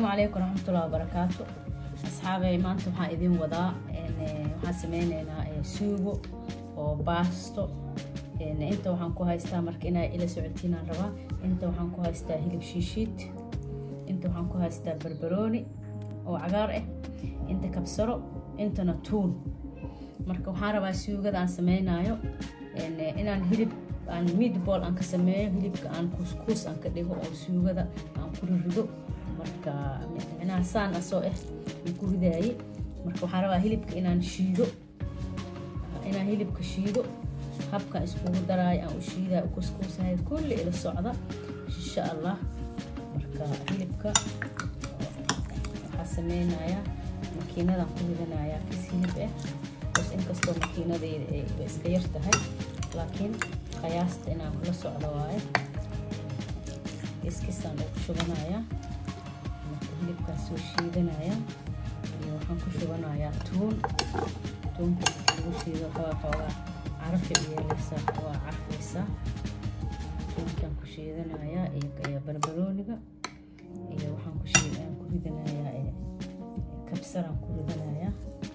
asalaamu calaykum waraxmatullahi wabarakaatu asxaabey maanta waxaan idin wadaa waxaan sameyneynaa suugo oo baasto inta waxaan ku haystaa marka inaa ila socotiinaan rabaa inta waxaan ku haystaa hilib shiishiid inta waxaan ku haystaa barbarooni oo cagaar ah inta kabsaro intana tuun marka waxaan rabaa suugada aan sameynaayo inaan hilib aan meatball aan ka sameeyo hilibka aan kuskuus aan ka dhigo oo suugada aan ku rido marka micnaha saan asoo ah aan ku ridaaye marka waxaan rabaa hilibka inaan shiido inaan hilibka shiido habka iskugu daraayo aan u shiidayo u kuskuusahay kulli ila socda insha allah marka hilibka waxaa sameynayaa makiinadaan ku ridanayaa kis hilib ah bas inkastoo makiinadayda ay iska yar tahay laakiin qiyaasta inaan kula socdo waaye iskisaan ugu shubanayaa marka hilibkaan soo shiidanaya iyo waxaan ku shubanayaa tuun tuunka lagu shiido xoogaa xoogaa carafay u yeelaysaa waa carfaysaa tuunkaan ku shiidanayaa iyo barbarooniga iyo waxaan ku shiid aan ku ridanayaa kabsaraan ku ridanayaa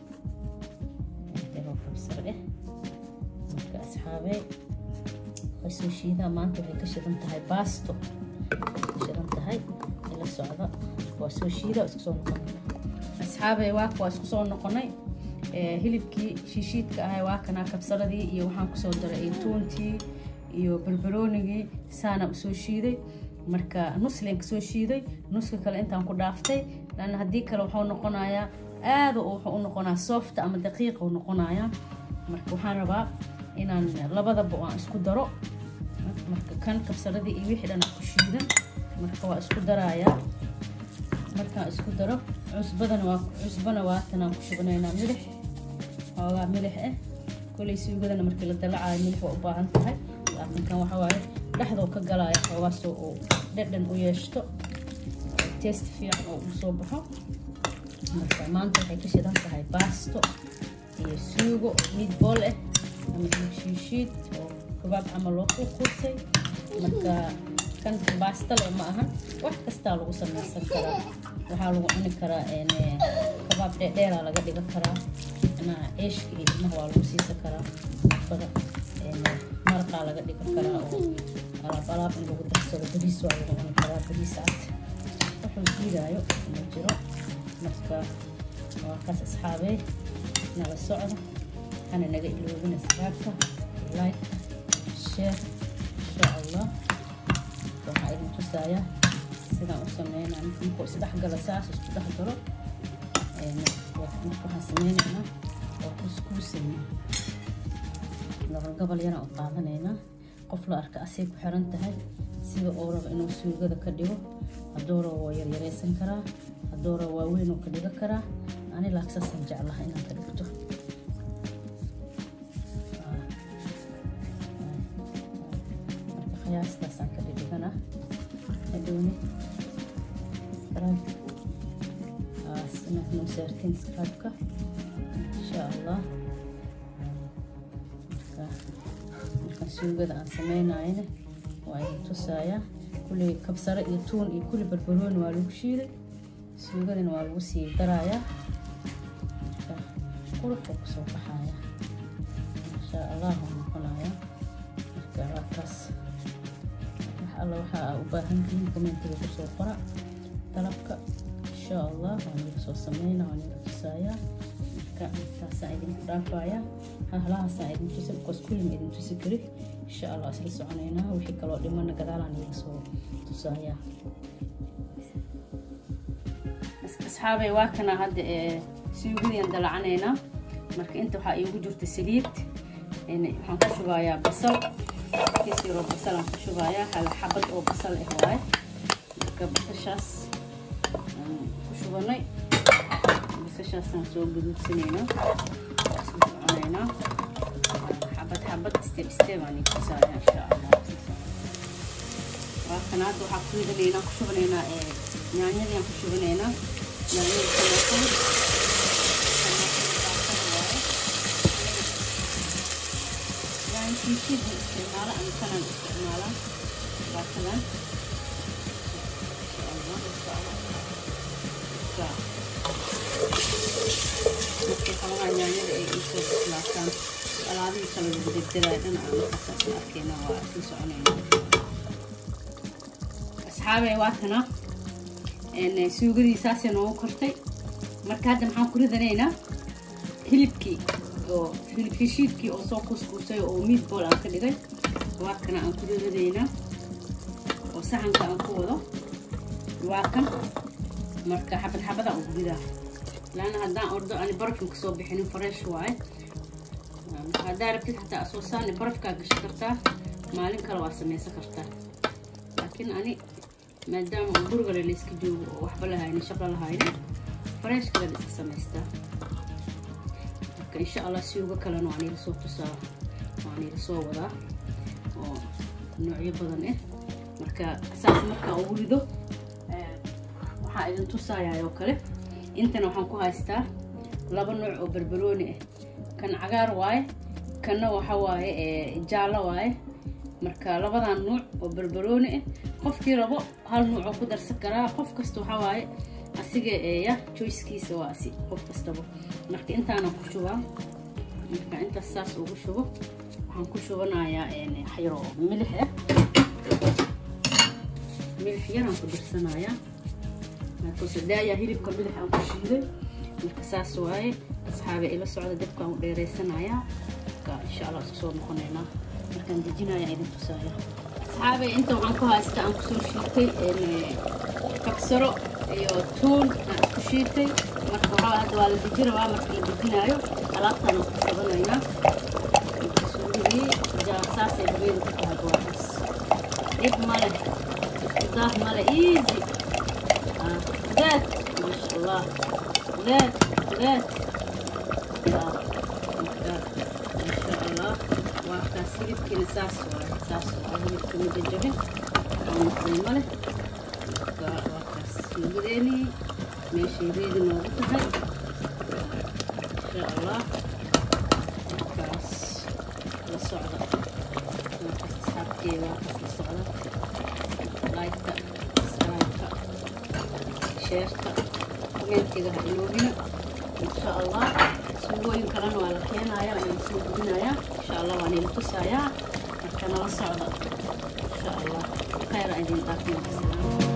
intagoo kabsar eh marka asxaabey way soo shiidaa maanta waxay ka shidan tahay baasto ka shidan tahay ila socda waa soo shiida isku soo noqonay asxaabey waaka waa isku soo noqonay hilibkii shiishiidka ahay waa kanaa kabsaradii iyo waxaan kusoo daray iyo tuuntii iyo barbaroonigii saana usoo shiiday marka nuslinka soo shiiday nuska kale intaan ku dhaaftay lan haddii kale wuxuu noqonayaa aada wuxuu u noqonaa softa ama daqiiqa u noqonayaa marka waxaan rabaa inaan labadaba aan isku daro marka kan kabsaradii iyo wixii dhan ku shiidan marka waa isku darayaa markaan isku daro cusbadana waa cusbana waatanaan ku shubanaynaa milix xoogaa milix ah kolay suugadana markii la dalacayo milix waa u baahan tahay laakiin kan waxa waaye dhexdoo ka galaya xoogaasoo uu dhadhan u yeeshto test fiican oo uu soo baxo marka maanta waxay ka shidan tahay baasto iyo suugo meatball ah ama hilib shiishiid oo kabaab camal loo kuukuusay marka kan baastale ma ahan wax kastaa lagu samaysan karaa waxaa lagu cuni karaa kabaab dheerdheeraa laga dhigan karaa macnaha ceeshka iyo ilmaha waa lagu siisan karaa afada maraqaa laga dhigan karaa oo alaab alaab in lagu darsado bariis waa lagu cuni karaa bariis cad wuxuu diidaayo ma jiro marka waa kaas asxaabey nala socda hana naga iloobin asxaabta like share insha allah waxaa idin tusaaya sidaan u sameynaa markuu isdhexgala saas isku dhex galo waxaan sameynaynaa waa kuskuusayna gobol gobol yaraan u qaadanaynaa qof la arka asay ku xiran tahay sida uu rabo inuu suugada ka dhigo hadduu rabo waa yaryaraysan karaa hadduu rabo waa weyn uu ka dhigo karaa ani laagsaasaan jeclaha inaan ka dhigto qiyaastaasaan ka dhigana hadhowni inaad saartiin skraabka insha allah markaan suugada aan sameynayana waa idin tusaaya kulli kabsare iyo tuun iyo kulli barbarooni waa lagu shiiday suugadana waa lagu sii darayaa qurux oo kusoo baxaya insha allah waa noqonaya marka waa kaas alla waxaa u baahan tihiin commentiga kusoo qora dalabka insha allah waan iga soo sameyna waan iga tusaaya marka intaasaan idinku dhaafaya halahaasaan idin tusi bikoos kullima idin tusi kari insha allah isla soconaynaa wixii kaloo dhimana gadaalaan iga soo tusaaya asxaabay waa kana hadda suugadian dalacanaynaa marka inta waxaa iigu jirta saliid waxaan ku shubayaa basal kiis yaroo basalaan ku shubayaa hal xabad oo basal ah waaye marka basashaas aan ku shubanay basashaasaan soo gaduudsanaynaa isla soconaynaa xabad xabad step step aan ikusaaya insha allah waa kana hadda waxaa ku ridanaynaa ku shubanaynaa yaanyadii aan ku shubanaynaa yaanyada kaleetan shiishid isticmaala ama kanaan isticmaalaa baakadan insha allah xoogaa yaanyada ay iisoo bislaataan alaabihii kala degdegaya dhan aan markaas isla arkayna waa isla soconayna asxaabey waa kana suugadii saasay noogu kortay marka hadda maxaan ku ridanaynaa hilibkii oo hilib heshiidkii oo soo kuskuusay oo meatball aan ka dhigay waa kana aan ku ridanaynaa oo saxanka aan ku wado waa kan marka xabad xabada ugu ridaa laana haddaan ordo ani barafin kasoo bixinin fresh waaye haddaa rabtid xataa soo saani barafkaa gashi kartaa maalin kale waa samaysan kartaa laakiin ani maadaama gurigale layska joogo oo waxba lahaynin shaqo lahaynin fresh kale la iska samaystaa marka insha allah siuga kalena waan iila soo tusaa waan iila soo wadaa oo noocyo badan ah marka saas markaa ugu rido waxaa idin tusayaa oo kale intana waxaan ku haystaa laba nooc oo barbarooni ah kan cagaar waaye kanna waxa waaye jaallo waaye marka labadan nuuc oo barbarooni ah qofkii rabo hal nuuc oo ku darsan karaa qof kasta waxa waaye asiga ya joycekiisa waa asi qof kastaba marka intaana ku shubaa marka intaas saas ugu shubo waxaan ku shubanayaa xayro milix ah milix yaraan ku darsanayaa markuusadaayaa hilibka milix aan ku shiiday marka saas waaye asxaabe ila socda dabkaan u dheeraysanayaa marka insha allah isku soo noqonaynaa markaan dejinaya idin tusaaya asxaabe inta waxaan ku haysta aan kusoo shiitay kagsaro iyo tuun aan isku shiitay marka waxaa hadda waa la deji rabaa marka la dejinaayo alaabtaan aan ku sabanaynaa suugidii saasay habeedu ku tahay gooxaas dhib male iskudaah male easy ذات ما شاء الله ذات ذات ما شاء الله وكاس هلبكينا ساس ساس هلبكي مدجبه ونقل مله وكاس هلبديني ماشي يريد نوقتها إن شاء الله وكاس للصعدة وكاس أصحابتي وكاس للصعدة لايكتا سبسكرايبتا sheerta komeentiga ha iloobina insha allah suugooyin kalena waa la keenayaa waan soo gudinayaa insha allah waan ila tusayaa marka nala socda insha allah khayr idin dhaafin